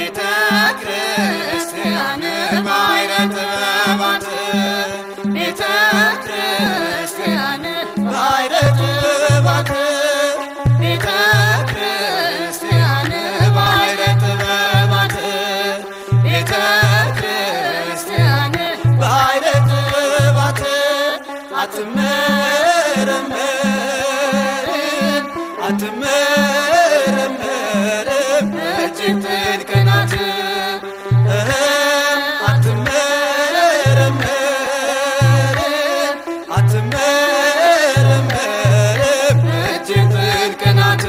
ቤተ ክርስቲያን ባሕረ ጥበባት ቤተ ክርስቲያን ባሕረ ጥበባት ቤተ ክርስቲያን ባሕረ ጥበባት ቤተ ክርስቲያን ባሕረ ጥበባት አትመረመርም አትመረመርም እጅግ ጥልቅ ናት እህ አትመረመርም አትመረመርም እጅግ ጥልቅ ናት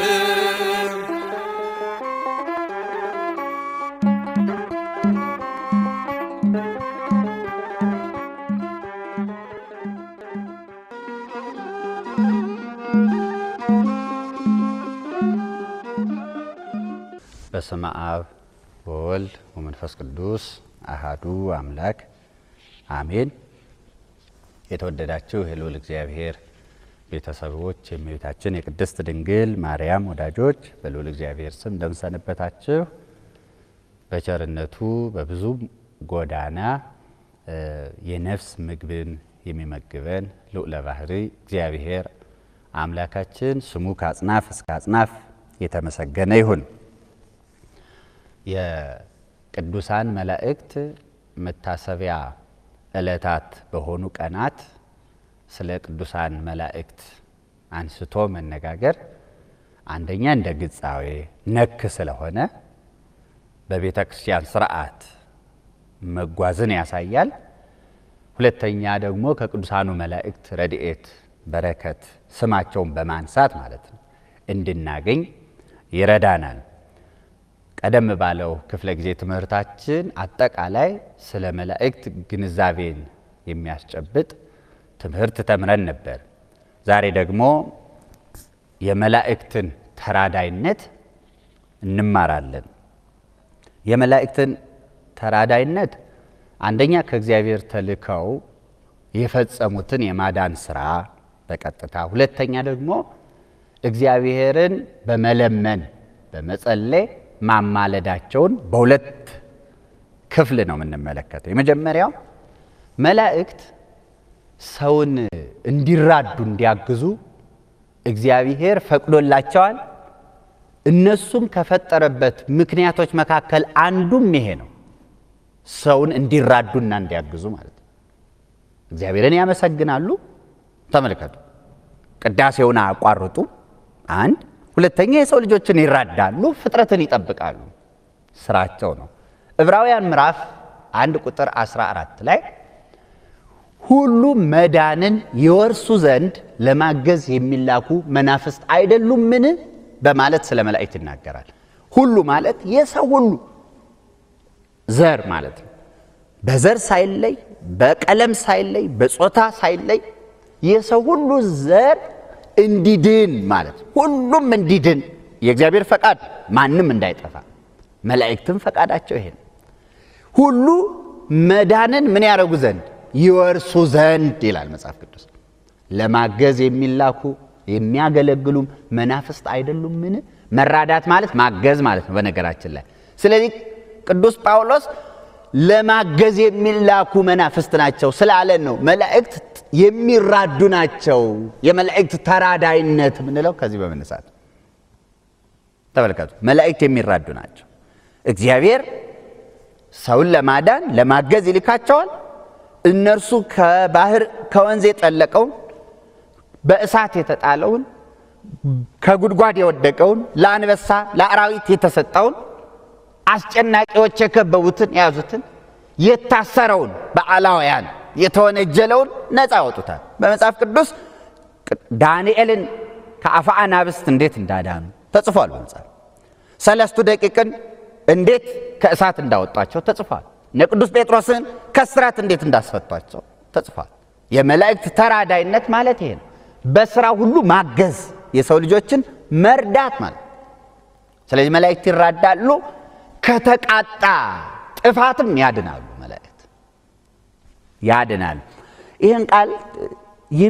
በስመ አብ ወወልድ ወመንፈስ ቅዱስ አሃዱ አምላክ አሜን። የተወደዳችሁ የልዑል እግዚአብሔር ቤተሰቦች፣ የእመቤታችን የቅድስት ድንግል ማርያም ወዳጆች በልዑል እግዚአብሔር ስም እንደምሰነበታችሁ በቸርነቱ በብዙ ጎዳና እ የነፍስ ምግብን የሚመግበን ልዑለ ባሕሪ እግዚአብሔር አምላካችን ስሙ ከአጽናፍ እስከ አጽናፍ የተመሰገነ ይሁን። የቅዱሳን መላእክት መታሰቢያ ዕለታት በሆኑ ቀናት ስለ ቅዱሳን መላእክት አንስቶ መነጋገር አንደኛ እንደ ግጻዌ ነክ ስለሆነ በቤተ ክርስቲያን ስርዓት መጓዝን ያሳያል። ሁለተኛ ደግሞ ከቅዱሳኑ መላእክት ረድኤት፣ በረከት ስማቸውን በማንሳት ማለት ነው እንድናገኝ ይረዳናል። ቀደም ባለው ክፍለ ጊዜ ትምህርታችን አጠቃላይ ስለ መላእክት ግንዛቤን የሚያስጨብጥ ትምህርት ተምረን ነበር። ዛሬ ደግሞ የመላእክትን ተራዳይነት እንማራለን። የመላእክትን ተራዳይነት አንደኛ ከእግዚአብሔር ተልከው የፈጸሙትን የማዳን ስራ በቀጥታ ሁለተኛ ደግሞ እግዚአብሔርን በመለመን በመጸለይ ማማለዳቸውን በሁለት ክፍል ነው የምንመለከተው። የመጀመሪያው መላእክት ሰውን እንዲራዱ እንዲያግዙ እግዚአብሔር ፈቅዶላቸዋል። እነሱም ከፈጠረበት ምክንያቶች መካከል አንዱም ይሄ ነው፣ ሰውን እንዲራዱና እንዲያግዙ ማለት ነው። እግዚአብሔርን ያመሰግናሉ። ተመልከቱ፣ ቅዳሴውን አያቋርጡ። አንድ ሁለተኛ የሰው ልጆችን ይራዳሉ፣ ፍጥረትን ይጠብቃሉ። ስራቸው ነው። ዕብራውያን ምዕራፍ አንድ ቁጥር 14 ላይ ሁሉ መዳንን ይወርሱ ዘንድ ለማገዝ የሚላኩ መናፍስት አይደሉምን? በማለት ስለ መላእክት ይናገራል። ሁሉ ማለት የሰው ሁሉ ዘር ማለት ነው። በዘር ሳይለይ፣ በቀለም ሳይለይ፣ በጾታ ሳይለይ የሰው ሁሉ ዘር እንዲድን ማለት ነው። ሁሉም እንዲድን የእግዚአብሔር ፈቃድ ማንም እንዳይጠፋ፣ መላእክትም ፈቃዳቸው ይሄ ነው። ሁሉ መዳንን ምን ያደረጉ ዘንድ ይወርሱ ዘንድ ይላል መጽሐፍ ቅዱስ። ለማገዝ የሚላኩ የሚያገለግሉም መናፍስት አይደሉምን? መራዳት ማለት ማገዝ ማለት ነው በነገራችን ላይ። ስለዚህ ቅዱስ ጳውሎስ ለማገዝ የሚላኩ መናፍስት ናቸው ስላለን ነው መላእክት የሚራዱ ናቸው። የመላእክት ተራዳይነት የምንለው ከዚህ በመነሳት ተመልከቱ። መላእክት የሚራዱ ናቸው። እግዚአብሔር ሰውን ለማዳን ለማገዝ ይልካቸዋል። እነርሱ ከባህር ከወንዝ የጠለቀውን በእሳት የተጣለውን ከጉድጓድ የወደቀውን ለአንበሳ ለአራዊት የተሰጠውን አስጨናቂዎች የከበቡትን የያዙትን የታሰረውን በአላውያን የተወነጀለውን ነፃ ያወጡታል። በመጽሐፍ ቅዱስ ዳንኤልን ከአፈ አናብስት እንዴት እንዳዳኑ ተጽፏል። በመጽሐፍ ሰለስቱ ደቂቅን እንዴት ከእሳት እንዳወጧቸው ተጽፏል። እነ ቅዱስ ጴጥሮስን ከስራት እንዴት እንዳስፈቷቸው ተጽፏል። የመላእክት ተራዳይነት ማለት ይሄ ነው። በስራ ሁሉ ማገዝ፣ የሰው ልጆችን መርዳት ማለት ስለዚህ መላእክት ይራዳሉ፣ ከተቃጣ ጥፋትም ያድናሉ። መላእክት ያድናሉ። ይህን ቃል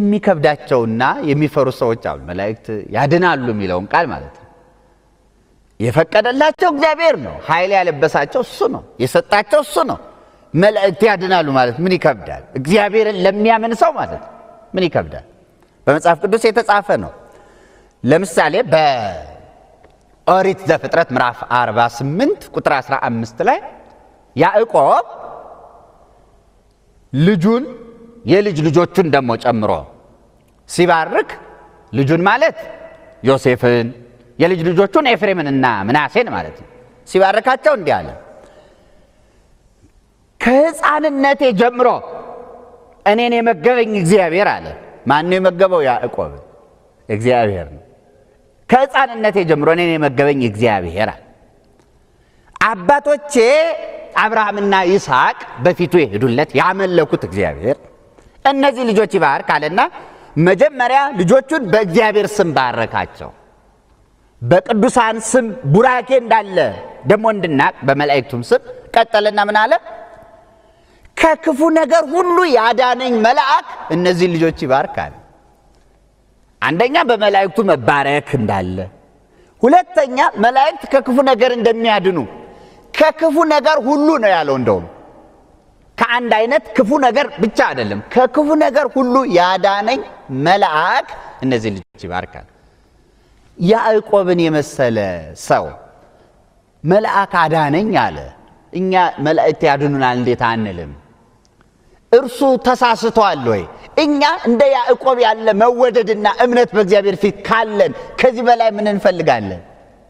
የሚከብዳቸውና የሚፈሩ ሰዎች አሉ። መላእክት ያድናሉ የሚለውን ቃል ማለት ነው። የፈቀደላቸው እግዚአብሔር ነው። ኃይል ያለበሳቸው እሱ ነው። የሰጣቸው እሱ ነው። መላእክት ያድናሉ ማለት ምን ይከብዳል? እግዚአብሔርን ለሚያምን ሰው ማለት ምን ይከብዳል? በመጽሐፍ ቅዱስ የተጻፈ ነው። ለምሳሌ በኦሪት ዘፍጥረት ምዕራፍ 48 ቁጥር 15 ላይ ያዕቆብ ልጁን የልጅ ልጆቹን ደግሞ ጨምሮ ሲባርክ ልጁን ማለት ዮሴፍን የልጅ ልጆቹን ኤፍሬምንና ምናሴን ማለት ነው። ሲባርካቸው እንዲህ አለ፣ ከሕፃንነቴ ጀምሮ እኔን የመገበኝ እግዚአብሔር አለ። ማነው የመገበው? ያዕቆብ እግዚአብሔር ነው። ከሕፃንነቴ ጀምሮ እኔን የመገበኝ እግዚአብሔር አለ። አባቶቼ አብርሃምና ይስሐቅ በፊቱ የሄዱለት ያመለኩት እግዚአብሔር እነዚህ ልጆች ይባርክ አለና መጀመሪያ ልጆቹን በእግዚአብሔር ስም ባረካቸው። በቅዱሳን ስም ቡራኬ እንዳለ ደግሞ እንድናቅ በመላእክቱም ስም ቀጠለና ምን አለ? ከክፉ ነገር ሁሉ ያዳነኝ መልአክ እነዚህ ልጆች ይባርካል። አንደኛ በመላእክቱ መባረክ እንዳለ፣ ሁለተኛ መላእክት ከክፉ ነገር እንደሚያድኑ ከክፉ ነገር ሁሉ ነው ያለው። እንደውም ከአንድ አይነት ክፉ ነገር ብቻ አይደለም፣ ከክፉ ነገር ሁሉ ያዳነኝ መልአክ እነዚህ ልጆች ይባርካል። ያዕቆብን የመሰለ ሰው መልአክ አዳነኝ አለ። እኛ መላእክት ያድኑናል እንዴት አንልም? እርሱ ተሳስቷል ወይ? እኛ እንደ ያዕቆብ ያለ መወደድና እምነት በእግዚአብሔር ፊት ካለን ከዚህ በላይ ምን እንፈልጋለን?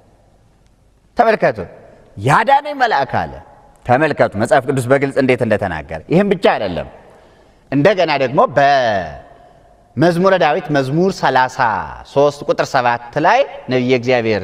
ተመልከቱ፣ ያዳነኝ መልአክ አለ። ተመልከቱ መጽሐፍ ቅዱስ በግልጽ እንዴት እንደተናገረ። ይህም ብቻ አይደለም። እንደገና ደግሞ በመዝሙረ ዳዊት መዝሙር 33 ቁጥር 7 ላይ ነቢየ እግዚአብሔር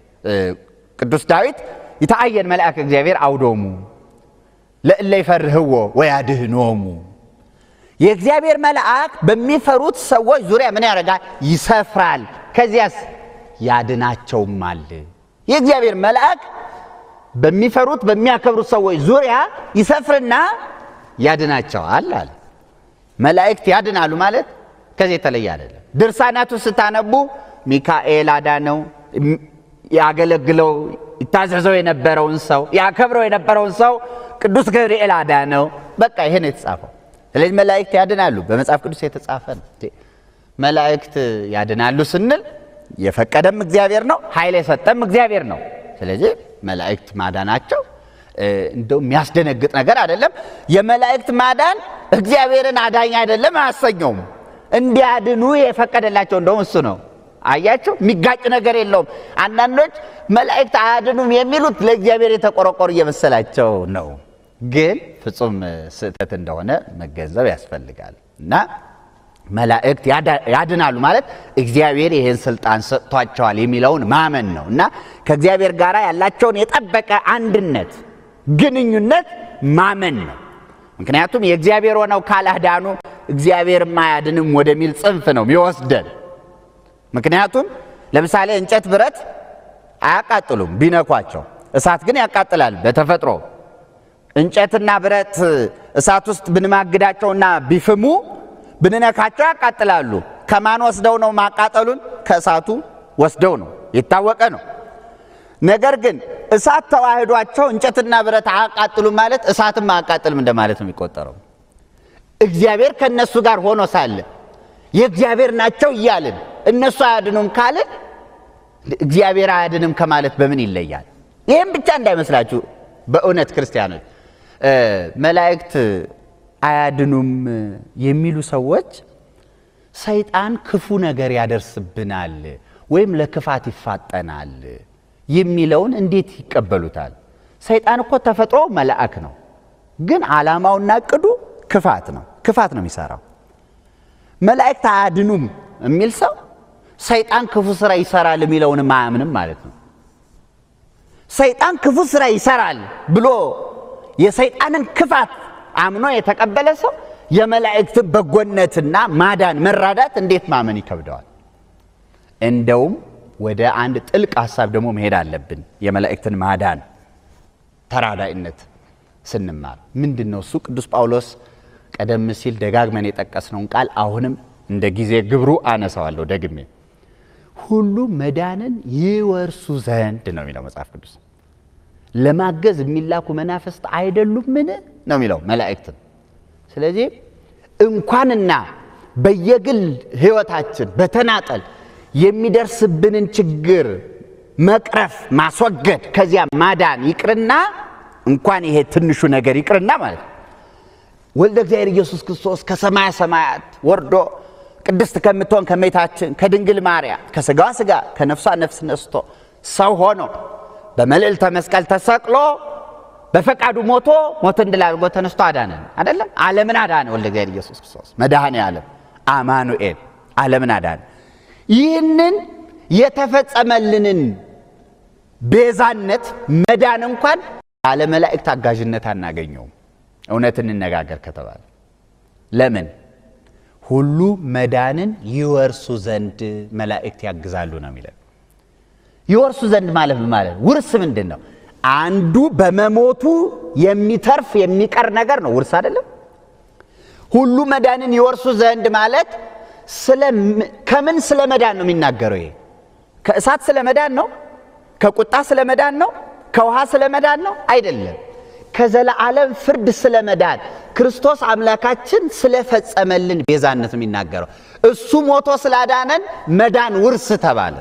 ቅዱስ ዳዊት ይተአየን መልአክ እግዚአብሔር አውዶሙ ለእለ ይፈርህዎ ወያድህኖሙ የእግዚአብሔር መልአክ በሚፈሩት ሰዎች ዙሪያ ምን ያደርጋል? ይሰፍራል። ከዚያስ ያድናቸውማል። የእግዚአብሔር መልአክ በሚፈሩት በሚያከብሩት ሰዎች ዙሪያ ይሰፍርና ያድናቸዋል አለ። መላእክት ያድናሉ ማለት ከዚህ የተለየ አይደለም። ድርሳናቱ ስታነቡ ሚካኤል አዳነው፣ ያገለግለው ይታዘዘው የነበረውን ሰው ያከብረው የነበረውን ሰው ቅዱስ ገብርኤል አዳነው። በቃ ይሄን የተጻፈው። ስለዚህ መላእክት ያድናሉ፣ በመጽሐፍ ቅዱስ የተጻፈ ነው። መላእክት ያድናሉ ስንል የፈቀደም እግዚአብሔር ነው፣ ኃይል የሰጠም እግዚአብሔር ነው። ስለዚህ መላእክት ማዳናቸው እንደው የሚያስደነግጥ ነገር አይደለም። የመላእክት ማዳን እግዚአብሔርን አዳኝ አይደለም አያሰኘውም። እንዲያድኑ የፈቀደላቸው እንደውም እሱ ነው። አያቸው፣ የሚጋጭ ነገር የለውም። አንዳንዶች መላእክት አያድኑም የሚሉት ለእግዚአብሔር የተቆረቆሩ እየመሰላቸው ነው። ግን ፍጹም ስህተት እንደሆነ መገንዘብ ያስፈልጋል እና መላእክት ያድናሉ ማለት እግዚአብሔር ይህን ስልጣን ሰጥቷቸዋል የሚለውን ማመን ነው እና ከእግዚአብሔር ጋር ያላቸውን የጠበቀ አንድነት ግንኙነት ማመን ነው። ምክንያቱም የእግዚአብሔር ሆነው ካላዳኑ እግዚአብሔርም አያድንም ወደሚል ጽንፍ ነው የሚወስደን። ምክንያቱም ለምሳሌ እንጨት፣ ብረት አያቃጥሉም ቢነኳቸው፣ እሳት ግን ያቃጥላል በተፈጥሮ እንጨትና ብረት እሳት ውስጥ ብንማግዳቸውና ቢፍሙ ብንነካቸው ያቃጥላሉ። ከማን ወስደው ነው ማቃጠሉን? ከእሳቱ ወስደው ነው፣ የታወቀ ነው። ነገር ግን እሳት ተዋህዷቸው እንጨትና ብረት አያቃጥሉም ማለት እሳትም አያቃጥልም እንደማለት ነው የሚቆጠረው። እግዚአብሔር ከእነሱ ጋር ሆኖ ሳለ የእግዚአብሔር ናቸው እያልን እነሱ አያድኑም ካልን እግዚአብሔር አያድንም ከማለት በምን ይለያል? ይህም ብቻ እንዳይመስላችሁ በእውነት ክርስቲያኖች መላእክት አያድኑም የሚሉ ሰዎች ሰይጣን ክፉ ነገር ያደርስብናል ወይም ለክፋት ይፋጠናል የሚለውን እንዴት ይቀበሉታል? ሰይጣን እኮ ተፈጥሮ መልአክ ነው፣ ግን ዓላማውና እቅዱ ክፋት ነው። ክፋት ነው የሚሰራው። መላእክት አያድኑም የሚል ሰው ሰይጣን ክፉ ስራ ይሰራል የሚለውን አያምንም ማለት ነው። ሰይጣን ክፉ ስራ ይሰራል ብሎ የሰይጣንን ክፋት አምኖ የተቀበለ ሰው የመላእክትን በጎነትና ማዳን መራዳት እንዴት ማመን ይከብደዋል? እንደውም ወደ አንድ ጥልቅ ሀሳብ ደግሞ መሄድ አለብን። የመላእክትን ማዳን ተራዳኢነት ስንማር ምንድን ነው እሱ? ቅዱስ ጳውሎስ ቀደም ሲል ደጋግመን የጠቀስነውን ቃል አሁንም እንደ ጊዜ ግብሩ አነሳዋለሁ ደግሜ። ሁሉ መዳንን ይወርሱ ዘንድ ነው የሚለው መጽሐፍ ቅዱስ። ለማገዝ የሚላኩ መናፍስት አይደሉምን ነው የሚለው መላእክትን። ስለዚህ እንኳንና በየግል ሕይወታችን በተናጠል የሚደርስብንን ችግር መቅረፍ ማስወገድ፣ ከዚያ ማዳን ይቅርና እንኳን ይሄ ትንሹ ነገር ይቅርና ማለት ነው ወልደ እግዚአብሔር ኢየሱስ ክርስቶስ ከሰማያ ሰማያት ወርዶ ቅድስት ከምትሆን ከእመቤታችን ከድንግል ማርያም ከሥጋዋ ሥጋ ከነፍሷ ነፍስ ነስቶ ሰው ሆኖ በመልዕልተ መስቀል ተሰቅሎ በፈቃዱ ሞቶ ሞትን ድል አድርጎ ተነስቶ አዳነን። አይደለም ዓለምን አዳነ። ወልደ እግዚአብሔር ኢየሱስ ክርስቶስ መድኃኔ ዓለም አማኑኤል ዓለምን አዳነ። ይህንን የተፈጸመልንን ቤዛነት መዳን እንኳን ያለ መላእክት አጋዥነት አናገኘውም። እውነት እንነጋገር ከተባለ ለምን ሁሉ መዳንን ይወርሱ ዘንድ መላእክት ያግዛሉ ነው የሚለን። ይወርሱ ዘንድ ማለት ምን ማለት ነው? ውርስ ምንድን ነው? አንዱ በመሞቱ የሚተርፍ የሚቀር ነገር ነው። ውርስ አይደለም። ሁሉ መዳንን ይወርሱ ዘንድ ማለት ከምን ስለ መዳን ነው የሚናገረው? ይሄ ከእሳት ስለ መዳን ነው? ከቁጣ ስለ መዳን ነው? ከውሃ ስለ መዳን ነው? አይደለም። ከዘለዓለም ፍርድ ስለ መዳን ክርስቶስ አምላካችን ስለፈጸመልን ቤዛነት የሚናገረው እሱ ሞቶ ስላዳነን መዳን ውርስ ተባለ።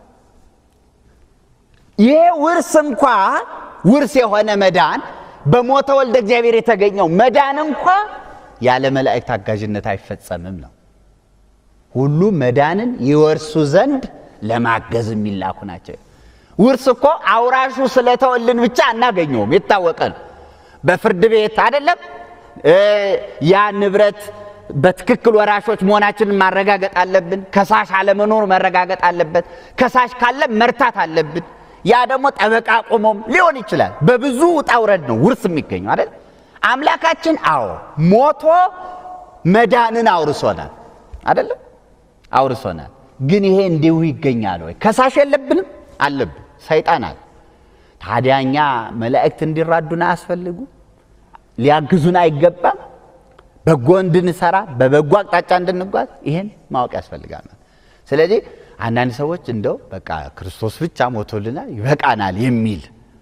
ይሄ ውርስ እንኳ ውርስ የሆነ መዳን በሞተ ወልደ እግዚአብሔር የተገኘው መዳን እንኳ ያለ መላእክት አጋዥነት አይፈጸምም ነው። ሁሉ መዳንን ይወርሱ ዘንድ ለማገዝ የሚላኩ ናቸው። ውርስ እኮ አውራሹ ስለተወልን ብቻ አናገኘውም፣ የታወቀ ነው። በፍርድ ቤት አይደለም ያ ንብረት በትክክል ወራሾች መሆናችንን ማረጋገጥ አለብን። ከሳሽ አለመኖር መረጋገጥ አለበት። ከሳሽ ካለ መርታት አለብን። ያ ደግሞ ጠበቃ ቆሞም ሊሆን ይችላል። በብዙ ውጣ ውረድ ነው ውርስ የሚገኘው አይደል? አምላካችን አዎ ሞቶ መዳንን አውርሶናል አይደለም? አውርሶናል። ግን ይሄ እንዲሁ ይገኛል ወይ? ከሳሽ የለብንም? አለብን። ሰይጣን አለ። ታዲያ እኛ መላእክት እንዲራዱን አያስፈልጉ? ሊያግዙን አይገባም? በጎ እንድንሰራ በበጎ አቅጣጫ እንድንጓዝ ይህን ማወቅ ያስፈልጋል። ስለዚህ አንዳንድ ሰዎች እንደው በቃ ክርስቶስ ብቻ ሞቶልናል ይበቃናል የሚል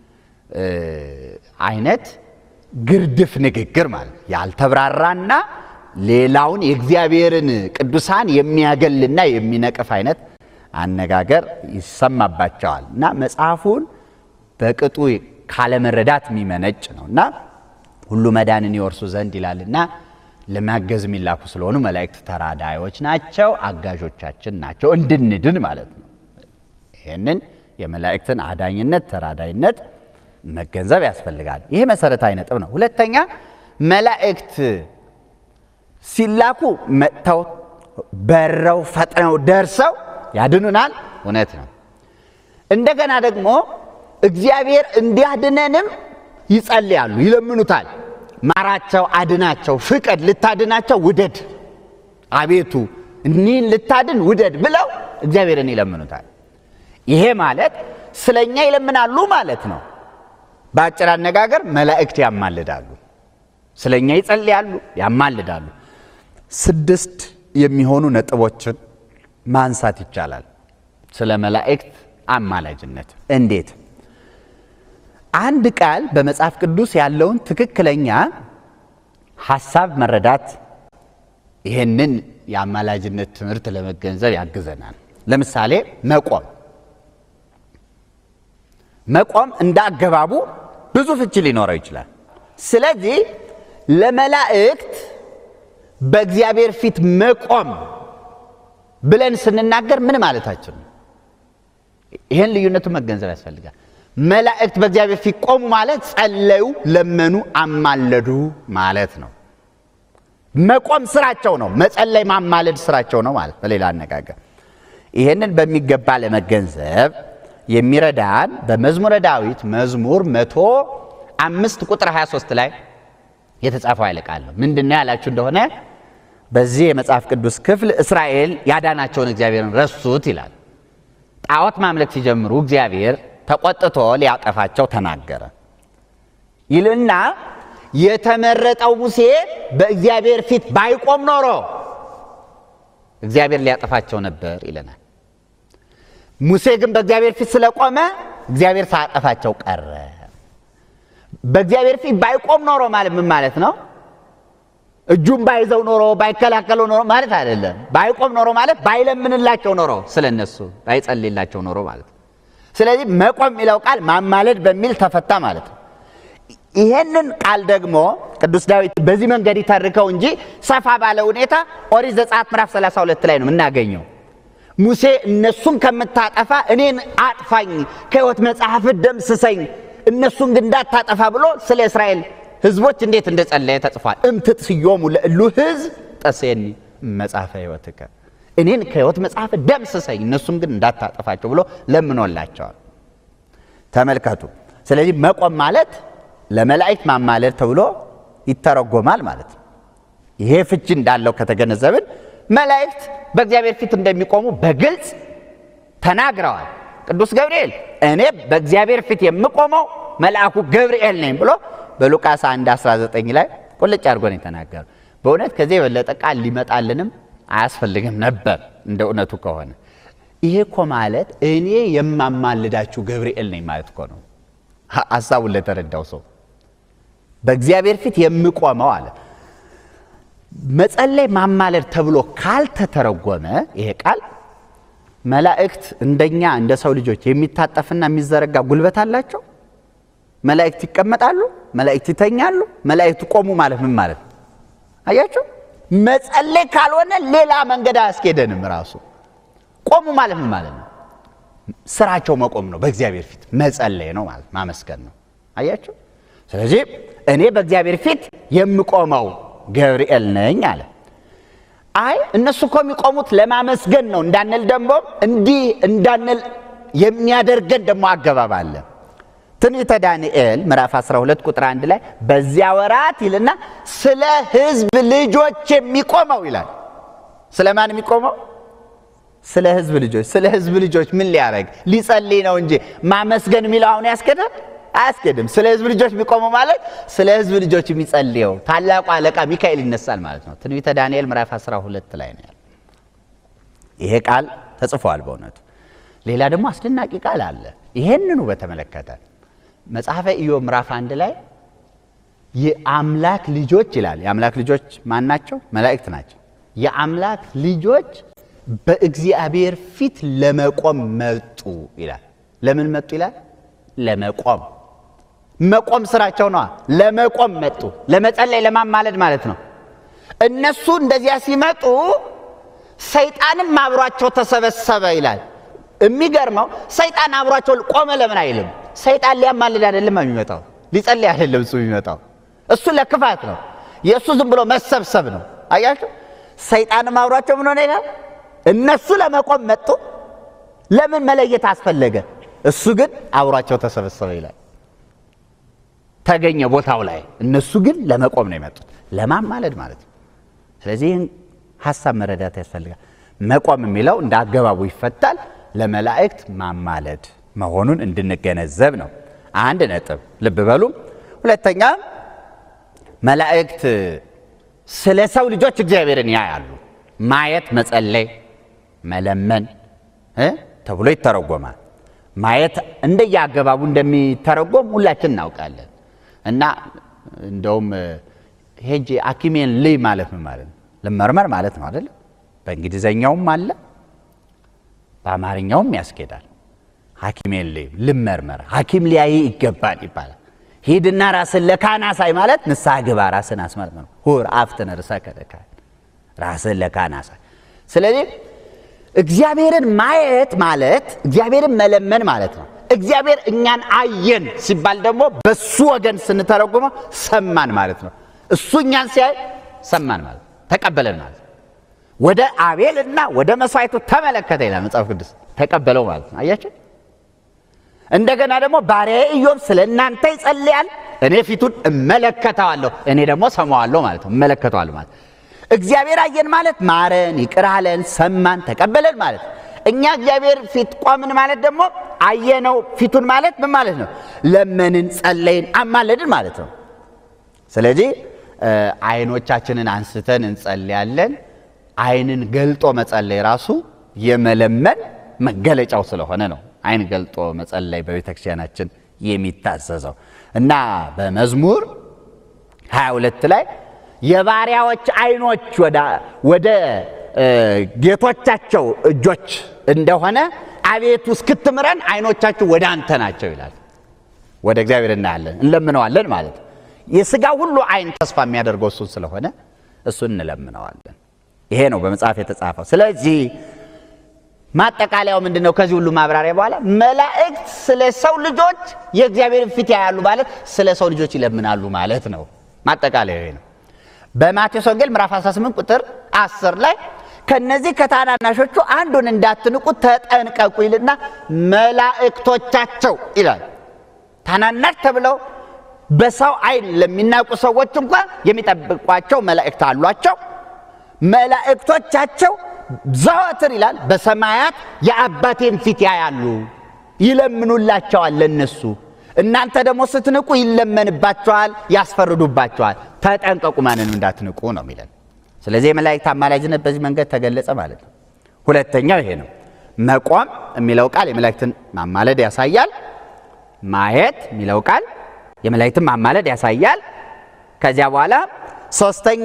አይነት ግርድፍ ንግግር ማለት ያልተብራራና ሌላውን የእግዚአብሔርን ቅዱሳን የሚያገልና የሚነቅፍ አይነት አነጋገር ይሰማባቸዋል እና መጽሐፉን በቅጡ ካለመረዳት የሚመነጭ ነው እና ሁሉ መዳንን ይወርሱ ዘንድ ይላልና ለማገዝ የሚላኩ ስለሆኑ መላእክት ተራዳዮች ናቸው፣ አጋዦቻችን ናቸው፣ እንድንድን ማለት ነው። ይህንን የመላእክትን አዳኝነት ተራዳይነት መገንዘብ ያስፈልጋል። ይሄ መሰረታዊ ነጥብ ነው። ሁለተኛ መላእክት ሲላኩ መጥተው በረው ፈጥነው ደርሰው ያድኑናል፣ እውነት ነው። እንደገና ደግሞ እግዚአብሔር እንዲያድነንም ይጸልያሉ፣ ይለምኑታል። ማራቸው፣ አድናቸው፣ ፍቀድ፣ ልታድናቸው ውደድ፣ አቤቱ እኒህን ልታድን ውደድ ብለው እግዚአብሔርን ይለምኑታል። ይሄ ማለት ስለኛ ይለምናሉ ማለት ነው። በአጭር አነጋገር መላእክት ያማልዳሉ፣ ስለኛ ይጸልያሉ፣ ያማልዳሉ። ስድስት የሚሆኑ ነጥቦችን ማንሳት ይቻላል ስለ መላእክት አማላጅነት። እንዴት አንድ ቃል በመጽሐፍ ቅዱስ ያለውን ትክክለኛ ሐሳብ መረዳት ይህንን የአማላጅነት ትምህርት ለመገንዘብ ያግዘናል። ለምሳሌ መቆም መቆም እንደ አገባቡ ብዙ ፍቺ ሊኖረው ይችላል። ስለዚህ ለመላእክት በእግዚአብሔር ፊት መቆም ብለን ስንናገር ምን ማለታችን ነው? ይህን ልዩነቱ መገንዘብ ያስፈልጋል። መላእክት በእግዚአብሔር ፊት ቆሙ ማለት ጸለዩ፣ ለመኑ፣ አማለዱ ማለት ነው። መቆም ስራቸው ነው። መጸለይ፣ ማማለድ ስራቸው ነው ማለት በሌላ አነጋገር። ይህንን በሚገባ ለመገንዘብ የሚረዳን በመዝሙረ ዳዊት መዝሙር መቶ አምስት ቁጥር 23 ላይ የተጻፈው ኃይለ ቃል ነው። ምንድነው ያላችሁ እንደሆነ በዚህ የመጽሐፍ ቅዱስ ክፍል እስራኤል ያዳናቸውን እግዚአብሔርን ረሱት ይላል። ጣዖት ማምለክ ሲጀምሩ እግዚአብሔር ተቆጥቶ ሊያጠፋቸው ተናገረ ይልና የተመረጠው ሙሴ በእግዚአብሔር ፊት ባይቆም ኖሮ እግዚአብሔር ሊያጠፋቸው ነበር ይለናል። ሙሴ ግን በእግዚአብሔር ፊት ስለቆመ እግዚአብሔር ሳያጠፋቸው ቀረ። በእግዚአብሔር ፊት ባይቆም ኖሮ ማለት ምን ማለት ነው? እጁን ባይዘው ኖሮ ባይከላከለው ኖሮ ማለት አይደለም። ባይቆም ኖሮ ማለት ባይለምንላቸው ኖሮ ስለነሱ ባይጸልይላቸው ኖሮ ማለት ነው። ስለዚህ መቆም የሚለው ቃል ማማለድ በሚል ተፈታ ማለት ነው። ይሄንን ቃል ደግሞ ቅዱስ ዳዊት በዚህ መንገድ ይተርከው እንጂ ሰፋ ባለ ሁኔታ ኦሪት ዘጸአት ምዕራፍ 32 ላይ ነው የምናገኘው። ሙሴ እነሱን ከምታጠፋ እኔን አጥፋኝ፣ ከሕይወት መጽሐፍ ደምስሰኝ፣ እነሱን ግን እንዳታጠፋ ብሎ ስለ እስራኤል ሕዝቦች እንዴት እንደጸለየ ተጽፏል። እምትጽዮሙ ለእሉ ሕዝብ ጠሴኒ መጽሐፈ ሕይወትከ፣ እኔን ከሕይወት መጽሐፍ ደምስሰኝ፣ እነሱን ግን እንዳታጠፋቸው ብሎ ለምኖላቸዋል። ተመልከቱ። ስለዚህ መቆም ማለት ለመላእክት ማማለድ ተብሎ ይተረጎማል ማለት ነው። ይሄ ፍቺ እንዳለው ከተገነዘብን መላእክት በእግዚአብሔር ፊት እንደሚቆሙ በግልጽ ተናግረዋል። ቅዱስ ገብርኤል እኔ በእግዚአብሔር ፊት የምቆመው መልአኩ ገብርኤል ነኝ ብሎ በሉቃስ 1 19 ላይ ቁልጭ አድርጎ ነው የተናገረው። በእውነት ከዚህ የበለጠ ቃል ሊመጣልንም አያስፈልግም ነበር እንደ እውነቱ ከሆነ። ይሄ እኮ ማለት እኔ የማማልዳችሁ ገብርኤል ነኝ ማለት እኮ ነው። ሀሳቡን ለተረዳው ሰው በእግዚአብሔር ፊት የምቆመው አለ። መጸለይ ማማለድ ተብሎ ካልተተረጎመ ይሄ ቃል መላእክት እንደኛ እንደ ሰው ልጆች የሚታጠፍና የሚዘረጋ ጉልበት አላቸው? መላእክት ይቀመጣሉ? መላእክት ይተኛሉ? መላእክት ቆሙ ማለት ምን ማለት ነው? አያችሁ፣ መጸለይ ካልሆነ ሌላ መንገድ አያስኬደንም። ራሱ ቆሙ ማለት ምን ማለት ነው? ስራቸው መቆም ነው። በእግዚአብሔር ፊት መጸለይ ነው ማለት ማመስገን ነው። አያችሁ። ስለዚህ እኔ በእግዚአብሔር ፊት የምቆመው ገብርኤል ነኝ አለ። አይ እነሱ እኮ የሚቆሙት ለማመስገን ነው እንዳንል ደግሞ እንዲህ እንዳንል የሚያደርገን ደግሞ አገባብ አለ። ትንቢተ ዳንኤል ምዕራፍ 12 ቁጥር አንድ ላይ በዚያ ወራት ይልና ስለ ሕዝብ ልጆች የሚቆመው ይላል። ስለ ማን የሚቆመው? ስለ ሕዝብ ልጆች። ስለ ሕዝብ ልጆች ምን ሊያደርግ ሊጸልይ ነው እንጂ ማመስገን የሚለው አሁን ያስኬዳል? አያስኬድም። ስለ ሕዝብ ልጆች የሚቆመው ማለት ስለ ሕዝብ ልጆች የሚጸልየው ታላቁ አለቃ ሚካኤል ይነሳል ማለት ነው። ትንቢተ ዳንኤል ምዕራፍ 12 ላይ ነው ያለው። ይሄ ቃል ተጽፏል በእውነቱ። ሌላ ደግሞ አስደናቂ ቃል አለ። ይሄንኑ በተመለከተ መጽሐፈ ኢዮብ ምዕራፍ አንድ ላይ የአምላክ ልጆች ይላል። የአምላክ ልጆች ማን ናቸው? መላእክት ናቸው። የአምላክ ልጆች በእግዚአብሔር ፊት ለመቆም መጡ ይላል። ለምን መጡ ይላል? ለመቆም መቆም ስራቸው ነዋ። ለመቆም መጡ። ለመጸለይ ለማማለድ ማለት ነው። እነሱ እንደዚያ ሲመጡ ሰይጣንም አብሯቸው ተሰበሰበ ይላል። የሚገርመው ሰይጣን አብሯቸው ቆመ ለምን አይልም? ሰይጣን ሊያማልድ አይደለም የሚመጣው፣ ሊጸልይ አይደለም እሱ የሚመጣው። እሱ ለክፋት ነው። የእሱ ዝም ብሎ መሰብሰብ ነው። አያችሁ፣ ሰይጣንም አብሯቸው ምን ሆነ ይላል። እነሱ ለመቆም መጡ። ለምን መለየት አስፈለገ? እሱ ግን አብሯቸው ተሰበሰበ ይላል። ተገኘ ቦታው ላይ። እነሱ ግን ለመቆም ነው የመጡት፣ ለማማለድ ማለት ነው። ስለዚህ ይህን ሀሳብ መረዳት ያስፈልጋል። መቆም የሚለው እንደ አገባቡ ይፈታል። ለመላእክት ማማለድ መሆኑን እንድንገነዘብ ነው። አንድ ነጥብ ልብ በሉ። ሁለተኛ መላእክት ስለ ሰው ልጆች እግዚአብሔርን ያያሉ። ማየት መጸለይ፣ መለመን እ ተብሎ ይተረጎማል። ማየት እንደየአገባቡ እንደሚተረጎም ሁላችን እናውቃለን። እና እንደውም ሄጄ ሐኪሜን ልይ ማለት ምን ማለት ነው? ልመርመር ማለት ነው አይደለም? በእንግሊዘኛውም አለ በአማርኛውም ያስኬዳል። ሐኪሜን ልይ ልመርመር፣ ሐኪም ሊያይ ይገባል ይባላል። ሂድና ራስን ለካህን አሳይ ማለት ንስሐ ግባ፣ ራስን አስመርምር። ሁር አፍትነ ርእሰከ ለካህን፣ ራስን ለካህን አሳይ። ስለዚህ እግዚአብሔርን ማየት ማለት እግዚአብሔርን መለመን ማለት ነው። እግዚአብሔር እኛን አየን ሲባል ደግሞ በሱ ወገን ስንተረጉመው ሰማን ማለት ነው። እሱ እኛን ሲያይ ሰማን ማለት ተቀበለን ማለት ነው። ወደ አቤልና ወደ መስዋዕቱ ተመለከተ ይላል መጽሐፍ ቅዱስ። ተቀበለው ማለት ነው። አያቸው። እንደገና ደግሞ ባሪያዬ ኢዮብ ስለ እናንተ ይጸልያል፣ እኔ ፊቱን እመለከተዋለሁ፣ እኔ ደግሞ ሰማዋለሁ ማለት ነው። እመለከተዋለሁ ማለት እግዚአብሔር አየን ማለት ማረን፣ ይቅር አለን፣ ሰማን፣ ተቀበለን ማለት እኛ እግዚአብሔር ፊት ቆምን ማለት ደግሞ አየነው ፊቱን ማለት ምን ማለት ነው? ለመንን፣ ጸለይን፣ አማለድን ማለት ነው። ስለዚህ አይኖቻችንን አንስተን እንጸልያለን። አይንን ገልጦ መጸለይ ራሱ የመለመን መገለጫው ስለሆነ ነው አይን ገልጦ መጸለይ በቤተ ክርስቲያናችን የሚታዘዘው እና በመዝሙር 22 ላይ የባሪያዎች አይኖች ወደ ጌቶቻቸው እጆች እንደሆነ አቤቱ እስክትምረን አይኖቻችሁ ወደ አንተ ናቸው ይላል። ወደ እግዚአብሔር እናያለን እንለምነዋለን ማለት ነው። የሥጋ ሁሉ አይን ተስፋ የሚያደርገው እሱን ስለሆነ እሱን እንለምነዋለን። ይሄ ነው በመጽሐፍ የተጻፈው። ስለዚህ ማጠቃለያው ምንድን ነው? ከዚህ ሁሉ ማብራሪያ በኋላ መላእክት ስለ ሰው ልጆች የእግዚአብሔርን ፊት ያያሉ ማለት ስለ ሰው ልጆች ይለምናሉ ማለት ነው። ማጠቃለያው ይሄ ነው። በማቴዎስ ወንጌል ምዕራፍ 18 ቁጥር 10 ላይ ከነዚህ ከታናናሾቹ አንዱን እንዳትንቁ ተጠንቀቁ ይልና መላእክቶቻቸው ይላል። ታናናሽ ተብለው በሰው አይን ለሚናቁ ሰዎች እንኳን የሚጠብቋቸው መላእክት አሏቸው። መላእክቶቻቸው ዘወትር ይላል በሰማያት የአባቴን ፊት ያያሉ፣ ይለምኑላቸዋል ለነሱ እናንተ ደግሞ ስትንቁ ይለመንባቸዋል፣ ያስፈርዱባቸዋል። ተጠንቀቁ፣ ማንንም እንዳትንቁ ነው የሚለን። ስለዚህ የመላእክት አማላጅነት በዚህ መንገድ ተገለጸ ማለት ነው። ሁለተኛው ይሄ ነው። መቆም የሚለው ቃል የመላእክትን ማማለድ ያሳያል። ማየት የሚለው ቃል የመላእክትን ማማለድ ያሳያል። ከዚያ በኋላ ሶስተኛ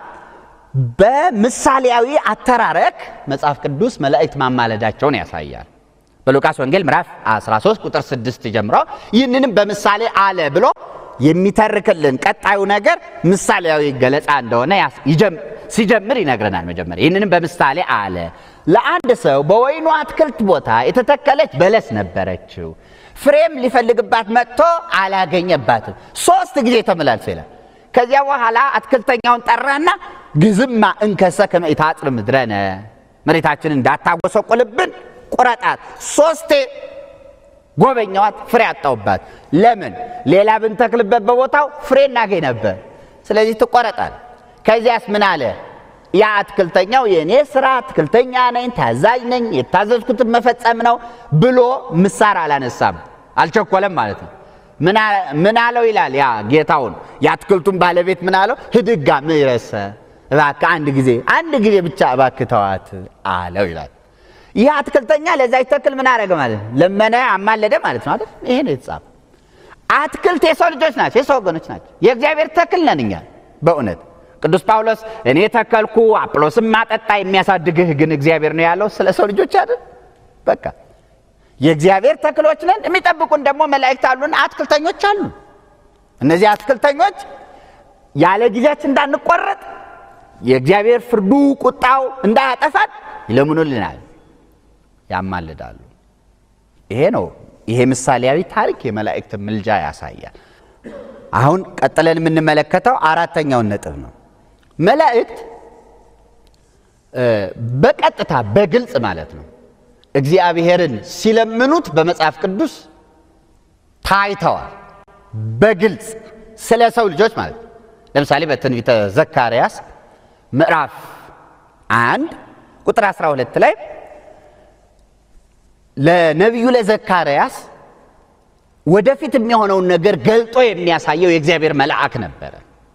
በምሳሌያዊ አተራረክ መጽሐፍ ቅዱስ መላእክት ማማለዳቸውን ያሳያል። በሉቃስ ወንጌል ምዕራፍ 13 ቁጥር 6 ጀምሮ ይህንንም በምሳሌ አለ ብሎ የሚተርክልን ቀጣዩ ነገር ምሳሌያዊ ገለጻ እንደሆነ ሲጀምር ይነግረናል። መጀመሪያ ይህንንም በምሳሌ አለ። ለአንድ ሰው በወይኑ አትክልት ቦታ የተተከለች በለስ ነበረችው። ፍሬም ሊፈልግባት መጥቶ አላገኘባትም። ሶስት ጊዜ ተመላልሶ ይላል። ከዚያ በኋላ አትክልተኛውን ጠራና ግዝማ እንከሰ ከመ ኢታጽር ምድረነ መሬታችንን እንዳታጎሰቁልብን ቁረጣት። ሶስቴ ጎበኛዋት፣ ፍሬ አጣውባት። ለምን? ሌላ ብንተክልበት በቦታው ፍሬ እናገኝ ነበር። ስለዚህ ትቆረጣል። ከዚያስ ምን አለ? ያ አትክልተኛው የእኔ ስራ አትክልተኛ ነኝ፣ ታዛዥ ነኝ፣ የታዘዝኩትን መፈጸም ነው ብሎ ምሳር አላነሳም፣ አልቸኮለም ማለት ነው። ምን አለው ይላል ያ ጌታውን የአትክልቱን ባለቤት ምን አለው? ህድጋ ምረሰ እባክህ አንድ ጊዜ አንድ ጊዜ ብቻ እባክህ ተዋት አለው ይላል። ይህ አትክልተኛ ለዛች ተክል ምን አደረገ ማለት ነው? ለመነ፣ አማለደ ማለት ነው አይደል? ይሄ ነው የተጻፈ። አትክልት የሰው ልጆች ናቸው፣ የሰው ወገኖች ናቸው። የእግዚአብሔር ተክል ነን እኛ በእውነት ቅዱስ ጳውሎስ እኔ ተከልኩ አጵሎስም ማጠጣ የሚያሳድግህ ግን እግዚአብሔር ነው ያለው ስለ ሰው ልጆች አይደል? በቃ የእግዚአብሔር ተክሎች ነን። የሚጠብቁን ደግሞ መላእክት አሉን፣ አትክልተኞች አሉ። እነዚህ አትክልተኞች ያለ ጊዜያችን እንዳንቆረጥ የእግዚአብሔር ፍርዱ ቁጣው እንዳያጠፋን ይለምኑልናል፣ ያማልዳሉ። ይሄ ነው ይሄ ምሳሌያዊ ታሪክ የመላእክት ምልጃ ያሳያል። አሁን ቀጥለን የምንመለከተው አራተኛውን ነጥብ ነው። መላእክት በቀጥታ በግልጽ ማለት ነው እግዚአብሔርን ሲለምኑት በመጽሐፍ ቅዱስ ታይተዋል። በግልጽ ስለ ሰው ልጆች ማለት ነው። ለምሳሌ በትንቢተ ዘካርያስ ምዕራፍ አንድ ቁጥር 12 ላይ ለነቢዩ ለዘካርያስ ወደፊት የሚሆነውን ነገር ገልጦ የሚያሳየው የእግዚአብሔር መልአክ ነበረ።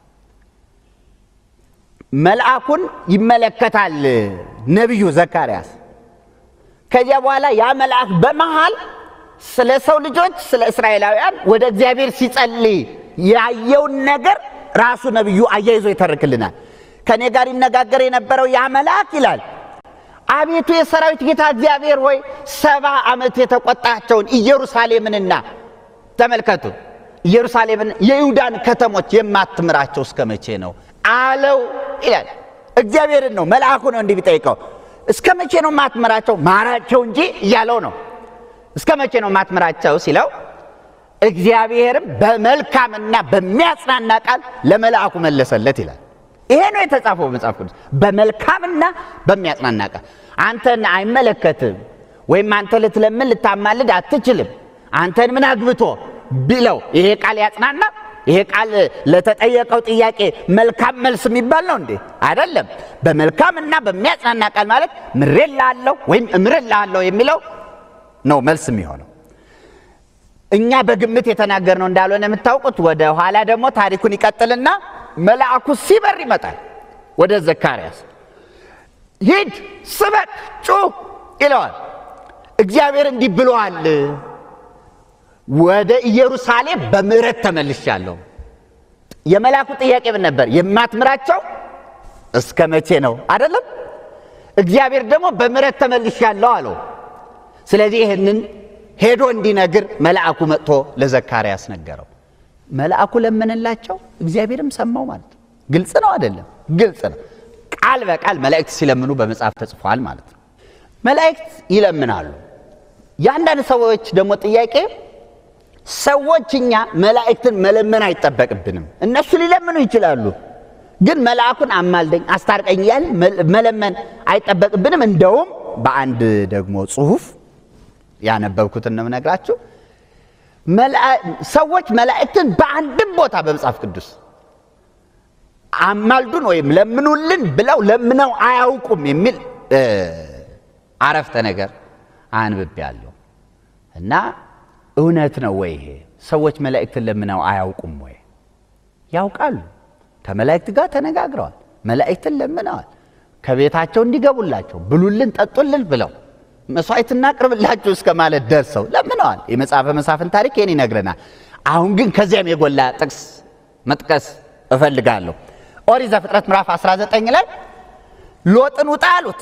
መልአኩን ይመለከታል ነቢዩ ዘካርያስ። ከዚያ በኋላ ያ መልአክ በመሃል ስለ ሰው ልጆች ስለ እስራኤላውያን ወደ እግዚአብሔር ሲጸልይ ያየውን ነገር ራሱ ነቢዩ አያይዞ ይተርክልናል። ከእኔ ጋር ይነጋገር የነበረው ያ መልአክ ይላል አቤቱ የሰራዊት ጌታ እግዚአብሔር ሆይ ሰባ ዓመት የተቆጣቸውን ኢየሩሳሌምንና ተመልከቱ ኢየሩሳሌምን የይሁዳን ከተሞች የማትምራቸው እስከ መቼ ነው አለው ይላል። እግዚአብሔርን ነው መልአኩ ነው እንዲህ ቢጠይቀው እስከ መቼ ነው ማትምራቸው? ማራቸው እንጂ እያለው ነው። እስከ መቼ ነው ማትምራቸው ሲለው እግዚአብሔርም በመልካምና በሚያጽናና ቃል ለመልአኩ መለሰለት ይላል። ይሄ ነው የተጻፈው በመጽሐፍ ቅዱስ በመልካምና በሚያጽናና ቃል። አንተን አይመለከትም ወይም አንተ ልትለምን ልታማልድ አትችልም፣ አንተን ምን አግብቶ ቢለው ይሄ ቃል ያጽናና። ይሄ ቃል ለተጠየቀው ጥያቄ መልካም መልስ የሚባል ነው እንዴ? አይደለም። በመልካምና በሚያጽናና ቃል ማለት ምሬልሃለሁ ወይም እምርልሃለሁ የሚለው ነው መልስ የሚሆነው። እኛ በግምት የተናገርነው እንዳልሆነ የምታውቁት፣ ወደ ኋላ ደግሞ ታሪኩን ይቀጥልና መልአኩ ሲበር ይመጣል ወደ ዘካርያስ። ሂድ፣ ስበክ፣ ጩህ ይለዋል። እግዚአብሔር እንዲህ ብለዋል፣ ወደ ኢየሩሳሌም በምሕረት ተመልሻለሁ። የመልአኩ ጥያቄ ምን ነበር? የማትምራቸው እስከ መቼ ነው? አይደለም። እግዚአብሔር ደግሞ በምሕረት ተመልሻለሁ አለው። ስለዚህ ይህንን ሄዶ እንዲነግር መልአኩ መጥቶ ለዘካርያስ ነገረው። መልአኩ ለመነላቸው፣ እግዚአብሔርም ሰማው ማለት ነው። ግልጽ ነው አይደለም? ግልጽ ነው። ቃል በቃል መላእክት ሲለምኑ በመጽሐፍ ተጽፏል ማለት ነው። መላእክት ይለምናሉ። የአንዳንድ ሰዎች ደግሞ ጥያቄ ሰዎች እኛ መላእክትን መለመን አይጠበቅብንም። እነሱ ሊለምኑ ይችላሉ፣ ግን መልአኩን አማልደኝ፣ አስታርቀኝ እያልን መለመን አይጠበቅብንም። እንደውም በአንድ ደግሞ ጽሑፍ ያነበብኩትን ነው የምነግራችሁ። ሰዎች መላእክትን በአንድም ቦታ በመጽሐፍ ቅዱስ አማልዱን ወይም ለምኑልን ብለው ለምነው አያውቁም የሚል አረፍተ ነገር አንብቤያለሁ እና እውነት ነው ወይ ይሄ? ሰዎች መላእክትን ለምነው አያውቁም ወይ? ያውቃሉ። ከመላእክት ጋር ተነጋግረዋል። መላእክትን ለምነዋል። ከቤታቸው እንዲገቡላቸው ብሉልን፣ ጠጡልን ብለው መስዋዕት እናቅርብላችሁ እስከ ማለት ደርሰው ለምነዋል። የመጽሐፈ መሳፍን ታሪክ ይህን ይነግረናል። አሁን ግን ከዚያም የጎላ ጥቅስ መጥቀስ እፈልጋለሁ። ኦሪት ዘፍጥረት ምዕራፍ 19 ላይ ሎጥን ውጣ አሉት።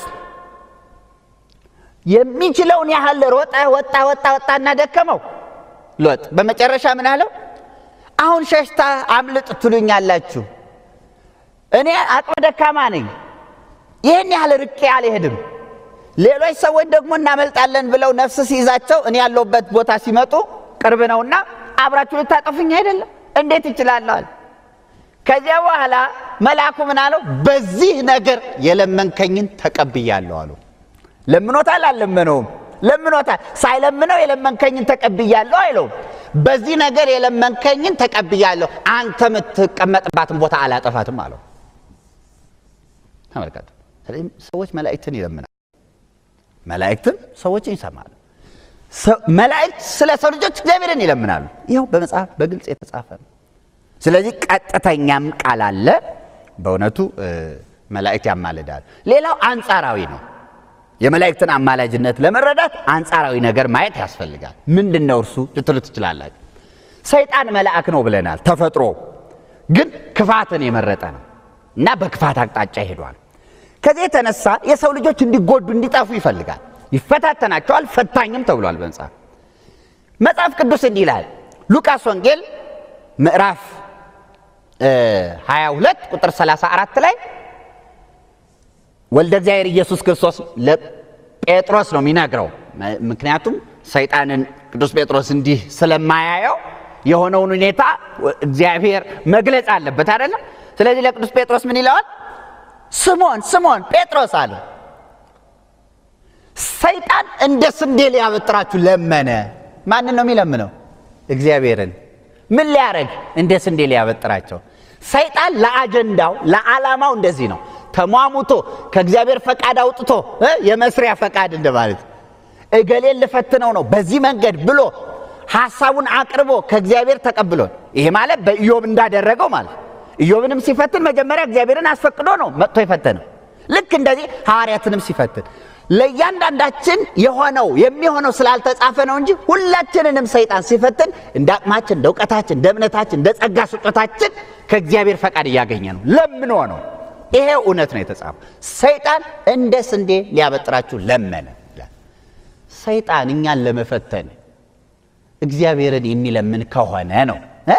የሚችለውን ያህል ሮጠ፣ ወጣ ወጣ ወጣና ደከመው ሎጥ። በመጨረሻ ምን አለው? አሁን ሸሽታ አምልጥ ትሉኛላችሁ፣ እኔ አቅመ ደካማ ነኝ፣ ይህን ያህል ርቄ አልሄድም። ሌሎች ሰዎች ደግሞ እናመልጣለን ብለው ነፍስ ሲይዛቸው እኔ ያለሁበት ቦታ ሲመጡ ቅርብ ነውና አብራችሁ ልታጠፉኝ አይደለም? እንዴት ይችላለዋል? ከዚያ በኋላ መልአኩ ምን አለው? በዚህ ነገር የለመንከኝን ተቀብያለሁ አሉ። ለምኖታል? አልለመነውም? ለምኖታል። ሳይለምነው የለመንከኝን ተቀብያለሁ አይለውም። በዚህ ነገር የለመንከኝን ተቀብያለሁ፣ አንተ የምትቀመጥባትን ቦታ አላጠፋትም አለው። ተመልከቱ። ሰዎች መላእክትን ይለምናል፣ መላእክትም ሰዎችን ይሰማሉ። መላእክት ስለ ሰው ልጆች እግዚአብሔርን ይለምናሉ። ይኸው በመጽሐፍ በግልጽ የተጻፈ ነው። ስለዚህ ቀጥተኛም ቃል አለ። በእውነቱ መላእክት ያማልዳሉ። ሌላው አንጻራዊ ነው። የመላእክትን አማላጅነት ለመረዳት አንጻራዊ ነገር ማየት ያስፈልጋል። ምንድን ነው እርሱ ልትሉ ትችላላችሁ። ሰይጣን መልአክ ነው ብለናል። ተፈጥሮ ግን ክፋትን የመረጠ ነው እና በክፋት አቅጣጫ ሄዷል። ከዚህ የተነሳ የሰው ልጆች እንዲጎዱ እንዲጠፉ ይፈልጋል። ይፈታተናቸዋል። ፈታኝም ተብሏል በመጽሐፍ መጽሐፍ ቅዱስ እንዲህ ይላል። ሉቃስ ወንጌል ምዕራፍ 22 ቁጥር 34 ላይ ወልደ እግዚአብሔር ኢየሱስ ክርስቶስ ለጴጥሮስ ነው የሚነግረው። ምክንያቱም ሰይጣንን ቅዱስ ጴጥሮስ እንዲህ ስለማያየው የሆነውን ሁኔታ እግዚአብሔር መግለጽ አለበት አይደለም። ስለዚህ ለቅዱስ ጴጥሮስ ምን ይለዋል? ስሞን ስሞን ጴጥሮስ አለ። ሰይጣን እንደ ስንዴ ሊያበጥራችሁ ለመነ። ማንን ነው የሚለምነው? እግዚአብሔርን። ምን ሊያደርግ? እንደ ስንዴ ሊያበጥራቸው። ሰይጣን ለአጀንዳው ለዓላማው እንደዚህ ነው ተሟሙቶ ከእግዚአብሔር ፈቃድ አውጥቶ የመስሪያ ፈቃድ እንደማለት እገሌን ልፈትነው ነው በዚህ መንገድ ብሎ ሐሳቡን አቅርቦ ከእግዚአብሔር ተቀብሎ ይሄ ማለት በኢዮብ እንዳደረገው ማለት ኢዮብንም ሲፈትን መጀመሪያ እግዚአብሔርን አስፈቅዶ ነው መጥቶ የፈተነው። ልክ እንደዚህ ሐዋርያትንም ሲፈትን ለእያንዳንዳችን የሆነው የሚሆነው ስላልተጻፈ ነው እንጂ ሁላችንንም ሰይጣን ሲፈትን እንደ አቅማችን፣ እንደ እውቀታችን፣ እንደ እምነታችን፣ እንደ ጸጋ ስጦታችን ከእግዚአብሔር ፈቃድ እያገኘ ነው ለምኖ ነው። ይሄ እውነት ነው የተጻፈው። ሰይጣን እንደ ስንዴ ሊያበጥራችሁ ለመነ። ሰይጣን እኛን ለመፈተን እግዚአብሔርን የሚለምን ከሆነ ነው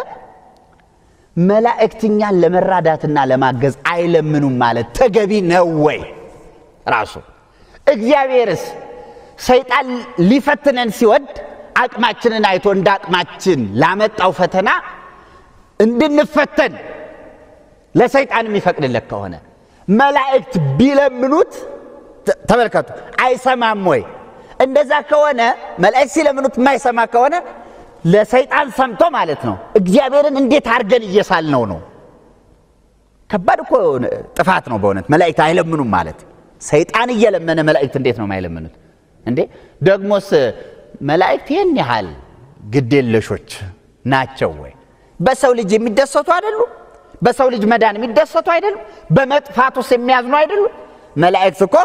መላእክት እኛን ለመራዳትና ለማገዝ አይለምኑም ማለት ተገቢ ነው ወይ? ራሱ እግዚአብሔርስ ሰይጣን ሊፈትነን ሲወድ አቅማችንን አይቶ እንደ አቅማችን ላመጣው ፈተና እንድንፈተን ለሰይጣን የሚፈቅድለት ከሆነ መላእክት ቢለምኑት ተመልከቱ፣ አይሰማም ወይ? እንደዛ ከሆነ መላእክት ሲለምኑት የማይሰማ ከሆነ ለሰይጣን ሰምቶ ማለት ነው። እግዚአብሔርን እንዴት አድርገን እየሳልነው ነው? ከባድ እኮ ጥፋት ነው በእውነት መላእክት አይለምኑም ማለት። ሰይጣን እየለመነ መላእክት እንዴት ነው የማይለምኑት እንዴ? ደግሞስ መላእክት ይህን ያህል ግዴለሾች ናቸው ወይ? በሰው ልጅ የሚደሰቱ አይደሉም? በሰው ልጅ መዳን የሚደሰቱ አይደሉም? በመጥፋት ውስጥ የሚያዝኑ አይደሉም? መላእክት እኮ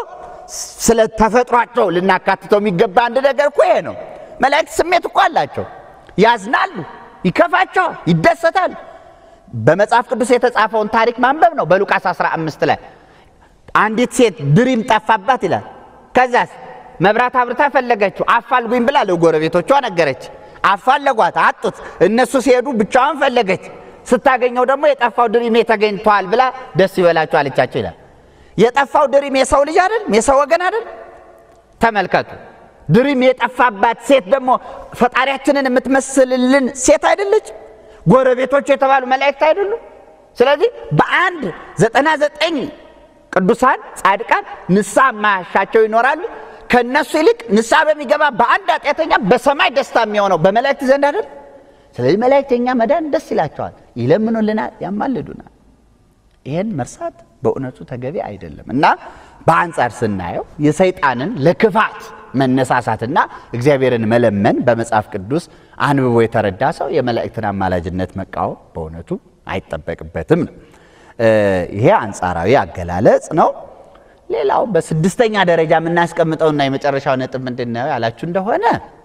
ስለ ተፈጥሯቸው ልናካትተው የሚገባ አንድ ነገር እኮ ይሄ ነው። መላእክት ስሜት እኮ አላቸው። ያዝናሉ፣ ይከፋቸዋል፣ ይደሰታሉ። በመጽሐፍ ቅዱስ የተጻፈውን ታሪክ ማንበብ ነው። በሉቃስ 15 ላይ አንዲት ሴት ድሪም ጠፋባት ይላል። ከዛስ መብራት አብርታ ፈለገችው። አፋልጉኝ ብላ ለጎረቤቶቿ ነገረች። አፋለጓት፣ አጡት። እነሱ ሲሄዱ ብቻዋን ፈለገች። ስታገኘው ደግሞ የጠፋው ድሪሜ ተገኝቷል ብላ ደስ ይበላችሁ አለቻቸው ይላል። የጠፋው ድሪም የሰው ልጅ አይደል? የሰው ወገን አይደል? ተመልከቱ። ድሪም የጠፋባት ሴት ደግሞ ፈጣሪያችንን የምትመስልልን ሴት አይደለች? ጎረቤቶቹ የተባሉ መላእክት አይደሉም? ስለዚህ በአንድ ዘጠና ዘጠኝ ቅዱሳን ጻድቃን ንስሐ የማያሻቸው ይኖራሉ። ከእነሱ ይልቅ ንስሐ በሚገባ በአንድ ኃጢአተኛ በሰማይ ደስታ የሚሆነው በመላእክት ዘንድ አይደል? ስለዚህ መላእክት የኛ መዳን ደስ ይላቸዋል፣ ይለምኑልናል፣ ያማልዱናል። ይህን መርሳት በእውነቱ ተገቢ አይደለም እና በአንጻር ስናየው የሰይጣንን ለክፋት መነሳሳትና እግዚአብሔርን መለመን በመጽሐፍ ቅዱስ አንብቦ የተረዳ ሰው የመላእክትን አማላጅነት መቃወም በእውነቱ አይጠበቅበትም ነው። ይሄ አንጻራዊ አገላለጽ ነው። ሌላው በስድስተኛ ደረጃ የምናስቀምጠውና የመጨረሻው ነጥብ ምንድን ነው ያላችሁ እንደሆነ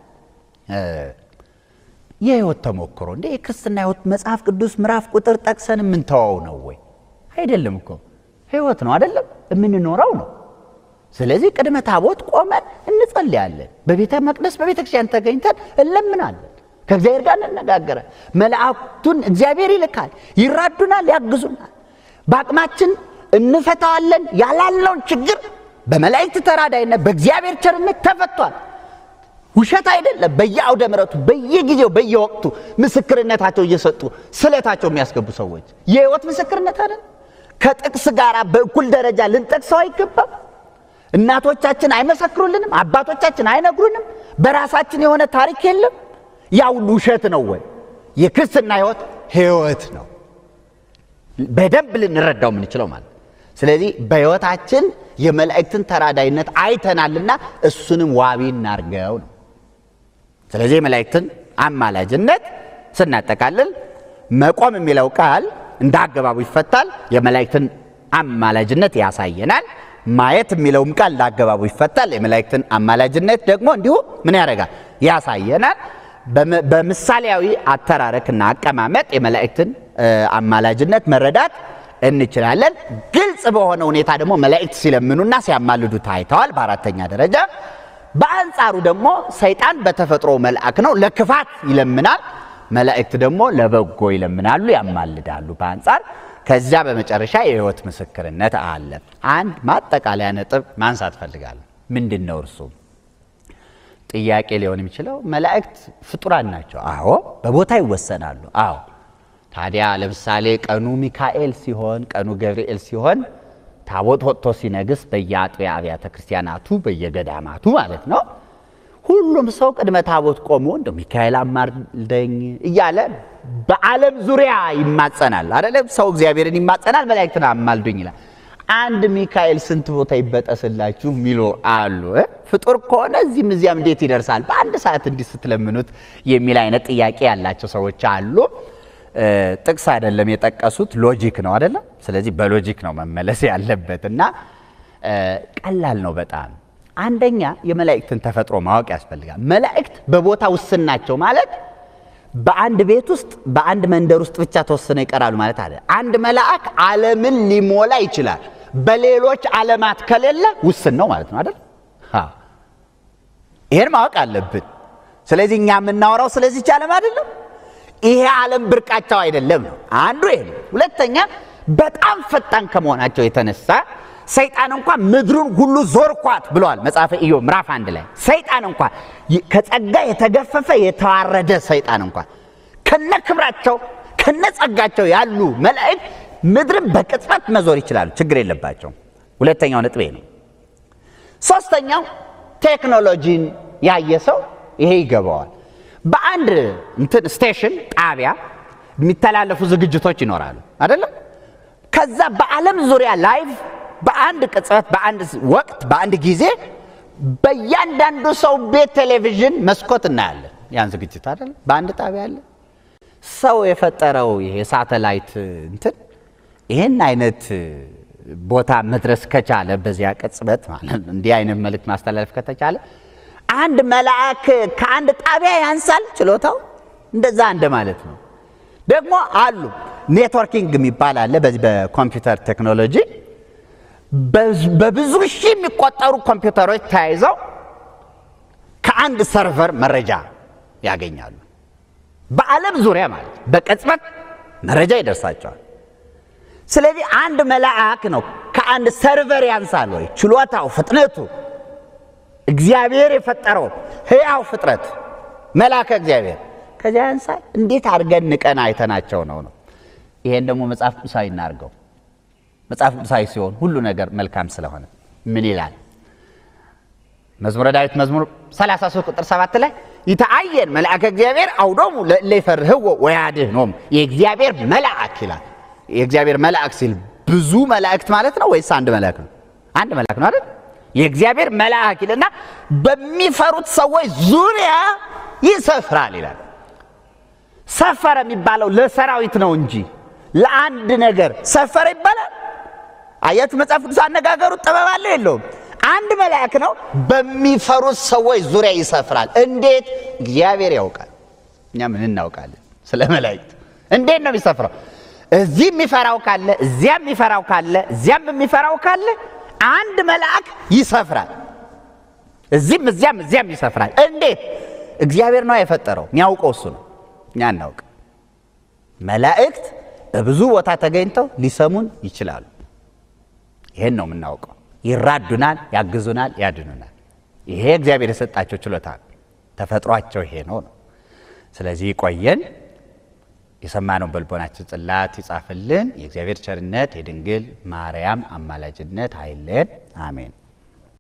የህይወት ተሞክሮ እንደ የክርስትና ህይወት መጽሐፍ ቅዱስ ምዕራፍ ቁጥር ጠቅሰን የምንተዋው ነው ወይ? አይደለም እኮ ህይወት ነው አይደለም፣ የምንኖረው ነው። ስለዚህ ቅድመ ታቦት ቆመን እንጸልያለን። በቤተ መቅደስ በቤተ ክርስቲያን ተገኝተን እንለምናለን። ከእግዚአብሔር ጋር እንነጋገራል። መላእክቱን እግዚአብሔር ይልካል፣ ይራዱናል፣ ያግዙናል። በአቅማችን እንፈታዋለን። ያላለውን ችግር በመላእክት ተራዳይነት በእግዚአብሔር ቸርነት ተፈቷል። ውሸት አይደለም። በየአውደ ምሕረቱ በየጊዜው በየወቅቱ ምስክርነታቸው እየሰጡ ስለታቸው የሚያስገቡ ሰዎች የህይወት ምስክርነት አይደል? ከጥቅስ ጋር በእኩል ደረጃ ልንጠቅሰው አይገባም። እናቶቻችን አይመሰክሩልንም፣ አባቶቻችን አይነግሩንም። በራሳችን የሆነ ታሪክ የለም። ያ ሁሉ ውሸት ነው ወይ? የክርስትና ህይወት ህይወት ነው። በደንብ ልንረዳው የምንችለው ማለት ስለዚህ በህይወታችን የመላእክትን ተራዳይነት አይተናልና እሱንም ዋቢ እናርገው ነው። ስለዚህ የመላእክትን አማላጅነት ስናጠቃልል መቆም የሚለው ቃል እንደ አገባቡ ይፈታል። የመላእክትን አማላጅነት ያሳየናል። ማየት የሚለውም ቃል እንደ አገባቡ ይፈታል። የመላእክትን አማላጅነት ደግሞ እንዲሁ ምን ያደርጋል? ያሳየናል። በምሳሌያዊ አተራረክና አቀማመጥ የመላእክትን አማላጅነት መረዳት እንችላለን። ግልጽ በሆነ ሁኔታ ደግሞ መላእክት ሲለምኑና ሲያማልዱ ታይተዋል። በአራተኛ ደረጃ በአንጻሩ ደግሞ ሰይጣን በተፈጥሮ መልአክ ነው፣ ለክፋት ይለምናል። መላእክት ደግሞ ለበጎ ይለምናሉ፣ ያማልዳሉ። በአንጻር ከዚያ በመጨረሻ የህይወት ምስክርነት አለ። አንድ ማጠቃለያ ነጥብ ማንሳት ፈልጋለሁ። ምንድን ነው እርሱ? ጥያቄ ሊሆን የሚችለው መላእክት ፍጡራን ናቸው። አዎ፣ በቦታ ይወሰናሉ። አዎ ታዲያ ለምሳሌ ቀኑ ሚካኤል ሲሆን ቀኑ ገብርኤል ሲሆን ታቦት ወጥቶ ሲነግስ በየአጥቢያ አብያተ ክርስቲያናቱ በየገዳማቱ ማለት ነው ሁሉም ሰው ቅድመ ታቦት ቆሞ እንደ ሚካኤል አማልደኝ እያለ በዓለም ዙሪያ ይማጸናል። አይደለም ሰው እግዚአብሔርን ይማጸናል፣ መላእክትን አማልዱኝ ይላል። አንድ ሚካኤል ስንት ቦታ ይበጠስላችሁ የሚሉ አሉ። ፍጡር ከሆነ እዚህም እዚያም እንዴት ይደርሳል በአንድ ሰዓት እንዲህ ስትለምኑት የሚል አይነት ጥያቄ ያላቸው ሰዎች አሉ። ጥቅስ አይደለም የጠቀሱት፣ ሎጂክ ነው አይደለም። ስለዚህ በሎጂክ ነው መመለስ ያለበት እና ቀላል ነው በጣም። አንደኛ የመላእክትን ተፈጥሮ ማወቅ ያስፈልጋል። መላእክት በቦታ ውስን ናቸው ማለት በአንድ ቤት ውስጥ በአንድ መንደር ውስጥ ብቻ ተወስነው ይቀራሉ ማለት አለ። አንድ መልአክ ዓለምን ሊሞላ ይችላል። በሌሎች ዓለማት ከሌለ ውስን ነው ማለት ነው አይደል? ይሄን ማወቅ አለብን። ስለዚህ እኛ የምናወራው ስለዚች ዓለም አይደለም። ይሄ ዓለም ብርቃቸው አይደለም ነው አንዱ ይሄ ነው። ሁለተኛ በጣም ፈጣን ከመሆናቸው የተነሳ ሰይጣን እንኳን ምድሩን ሁሉ ዞርኳት ብለዋል መጽሐፈ ኢዮብ ምዕራፍ አንድ ላይ ሰይጣን እንኳን ከጸጋ የተገፈፈ የተዋረደ ሰይጣን እንኳን ከነ ክብራቸው ከነ ጸጋቸው ያሉ መላእክት ምድርን በቅጽበት መዞር ይችላሉ። ችግር የለባቸውም። ሁለተኛው ነጥቤ ነው። ሶስተኛው ቴክኖሎጂን ያየ ሰው ይሄ ይገባዋል። በአንድ እንትን ስቴሽን ጣቢያ የሚተላለፉ ዝግጅቶች ይኖራሉ አይደለም። ከዛ በዓለም ዙሪያ ላይቭ በአንድ ቅጽበት፣ በአንድ ወቅት፣ በአንድ ጊዜ በእያንዳንዱ ሰው ቤት ቴሌቪዥን መስኮት እናያለን። ያን ዝግጅት አይደለም በአንድ ጣቢያ አለ። ሰው የፈጠረው ይሄ ሳተላይት እንትን ይህን አይነት ቦታ መድረስ ከቻለ በዚያ ቅጽበት ማለት ነው እንዲህ አይነት መልእክት ማስተላለፍ ከተቻለ አንድ መልአክ ከአንድ ጣቢያ ያንሳል ችሎታው እንደዛ እንደ ማለት ነው። ደግሞ አሉ ኔትወርኪንግ የሚባል አለ። በዚህ በኮምፒውተር ቴክኖሎጂ በብዙ ሺህ የሚቆጠሩ ኮምፒውተሮች ተያይዘው ከአንድ ሰርቨር መረጃ ያገኛሉ። በዓለም ዙሪያ ማለት በቅጽበት መረጃ ይደርሳቸዋል። ስለዚህ አንድ መልአክ ነው ከአንድ ሰርቨር ያንሳል ወይ? ችሎታው፣ ፍጥነቱ እግዚአብሔር የፈጠረው ሕያው ፍጥረት መልአከ እግዚአብሔር ከዚያ ያንሳል። እንዴት አድርገን ንቀን አይተናቸው ነው ነው። ይሄን ደግሞ መጽሐፍ ቅዱሳዊ እናድርገው። መጽሐፍ ቅዱሳዊ ሲሆን ሁሉ ነገር መልካም ስለሆነ ምን ይላል? መዝሙረ ዳዊት መዝሙር 33 ቁጥር 7 ላይ ይተአየን መልአከ እግዚአብሔር አውዶሙ ለይፈርህዎ ወያድኅኖሙ የእግዚአብሔር መልአክ ይላል። የእግዚአብሔር መልአክ ሲል ብዙ መላእክት ማለት ነው ወይስ አንድ መልአክ ነው? አንድ መልአክ ነው አይደል? የእግዚአብሔር መልአክ ይልና በሚፈሩት ሰዎች ዙሪያ ይሰፍራል ይላል። ሰፈረ የሚባለው ለሰራዊት ነው እንጂ ለአንድ ነገር ሰፈረ ይባላል? አያችሁ፣ መጽሐፍ ቅዱስ አነጋገሩ ጥበብ አለው የለውም? አንድ መልአክ ነው በሚፈሩት ሰዎች ዙሪያ ይሰፍራል። እንዴት? እግዚአብሔር ያውቃል። እኛ ምን እናውቃለን ስለ መላእክት? እንዴት ነው የሚሰፍረው? እዚህ የሚፈራው ካለ እዚያም የሚፈራው ካለ እዚያም የሚፈራው ካለ አንድ መልአክ ይሰፍራል። እዚህም እዚያም እዚያም ይሰፍራል። እንዴት? እግዚአብሔር ነው የፈጠረው። የሚያውቀው እሱ ነው፣ እኛ እናውቅ። መላእክት በብዙ ቦታ ተገኝተው ሊሰሙን ይችላሉ። ይሄን ነው የምናውቀው። ይራዱናል፣ ያግዙናል፣ ያድኑናል። ይሄ እግዚአብሔር የሰጣቸው ችሎታ ነው። ተፈጥሯቸው ይሄ ነው ነው። ስለዚህ ይቆየን። የሰማነውን በልቦናችን ጽላት ይጻፍልን። የእግዚአብሔር ቸርነት የድንግል ማርያም አማላጅነት አይለየን። አሜን።